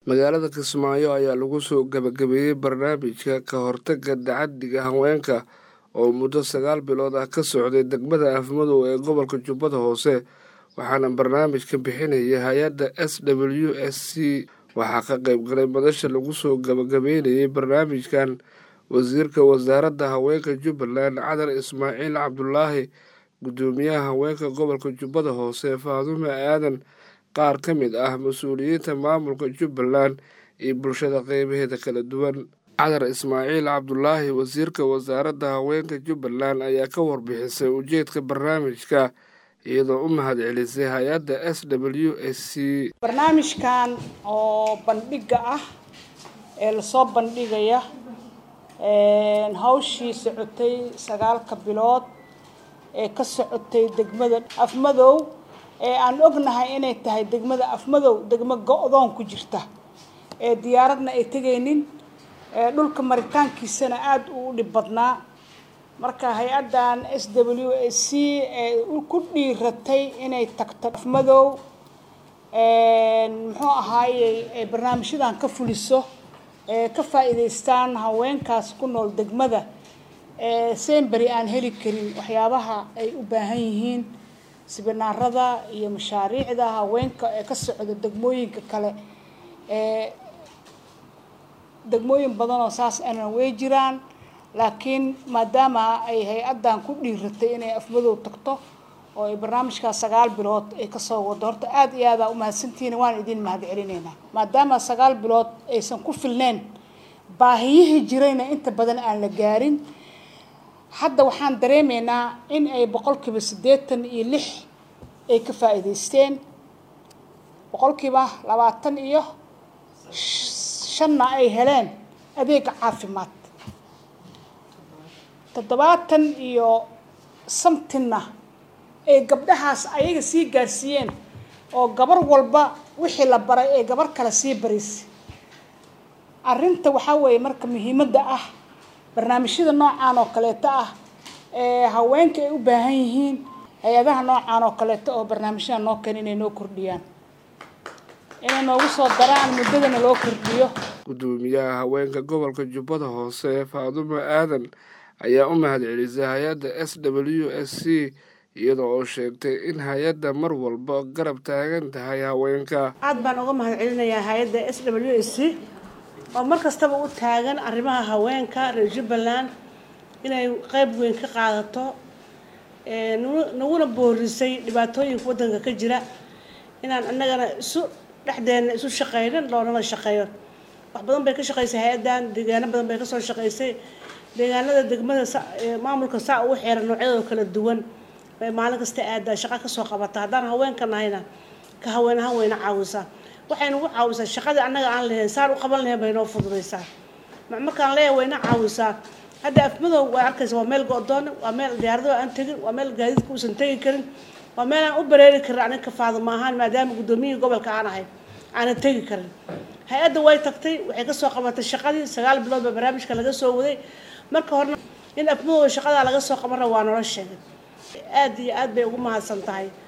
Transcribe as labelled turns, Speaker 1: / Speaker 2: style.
Speaker 1: magaalada kismaayo ayaa lagu soo gabagabeeyey barnaamijka ka hortagga tacaddiga haweenka oo muddo sagaal bilood ah ka socday degmada afmadow ee gobolka jubbada hoose waxaana barnaamijka bixinaya hay-adda s w s c waxaa ka qayb galay madasha lagu soo gabagabeynayay barnaamijkan wasiirka wasaaradda haweenka jubbaland cadar ismaaciil cabdulaahi guddoomiyaha haweenka gobolka jubbada hoose faadume aadan qaar ka mid ah mas-uuliyiinta maamulka jubbaland iyo bulshada qeybaheeda kala duwan cadar ismaaciil cabdulaahi wasiirka wasaaradda haweenka jubbaland ayaa ka warbixisay ujeedka barnaamijka iyadoo u mahadcelisay hay-adda s w s c
Speaker 2: barnaamijkan oo bandhiga ah ee lasoo bandhigaya hawshii socotay sagaalka bilood ee ka socotay degmada afmadow ee aan ognahay inay tahay degmada afmadow degmo go-doon ku jirta ee diyaaradna ay tegaynin ee dhulka maritaankiisana aada u dhib badnaa marka hay-addan s w s c ee ku dhiiratay inay tagto afmadow muxuu ahaayey ee barnaamijyadan ka fuliso ee ka faa'iidaystaan haweenkaas ku nool degmada ee semberi aan heli karin waxyaabaha ay u baahan yihiin sibinaarada iyo mashaariicda haweenka ee ka socda degmooyinka kale ee degmooyin badan oo saas ana way jiraan laakiin maadaama ay hay-addan ku dhiiratay inay afmadow tagto oo ay barnaamijkaas sagaal bilood ay kasoo wado horta aada iyo aada umahadsantihiin waan idin mahad celineynaa maadaama sagaal bilood aysan ku filneyn baahiyihii jirayna inta badan aan la gaarin hadda waxaan dareemaynaa in ay boqolkiiba siddeetan iyo lix ay ka faa'iidaysteen boqolkiiba labaatan iyo shanna ay heleen adeega caafimaad toddobaatan iyo samtinna ay gabdhahaas ayaga sii gaarsiiyeen oo gabar walba wixii la baray ee gabar kale sii baraysay arrinta waxaa weeye marka muhiimadda ah barnaamijyada noocaan oo kaleeto ah ee haweenka ay u baahan yihiin hay-adaha noocaan oo kaleeto oo barnaamijyada noo keena inay noo kordhiyaan inay noogu soo daraan muddadana loo kordhiyo
Speaker 1: guddoomiyaha haweenka gobolka jubbada hoose faadumo aadan ayaa u mahad celisay hay-adda s w s c iyada oo sheegtay in hay-adda mar walba garab taagan tahay haweenka
Speaker 3: aada baan uga mahad celinayaa hay-adda s w s c oo mar kastaba u taagan arrimaha haweenka reer jubbaland inay qeyb weyn ka qaadato naguna boorisay dhibaatooyinka waddanka ka jira inaan annagana isu dhexdeena isu shaqeynin loonala shaqeeyo wax badan bay ka shaqeysay hay-addan deegaano badan bay kasoo shaqeysay deegaanada degmada maamulka saa ugu xeeran noocyadoo kala duwan bay maalin kasta aadaa shaqa kasoo qabata haddaan haweenka nahayna ka haween ahaan wayna caawisaa waxay nagu caawisaa shaqadii annaga aan lahayn saan u qaban lahayn bay noo fududaysaa markaan leeyahay wayna caawisaa hadda afmadow waa arkaysa waa meel go-doon waa meel diyaarado aan tegin waa meel gaadiidka uusan tegi karin waa meel aan u bareeri karin aniga ka faaduma ahaan maadaama guddoomiyihii gobolka aan ahay aanan tegi karin hay-adda way tagtay waxay kasoo qabatay shaqadii sagaal bilood baa barnaamijka laga soo waday marka horena in afmadow shaqadaa laga soo qabanra waa nolo sheegay aada iyo aad bay ugu mahadsan tahay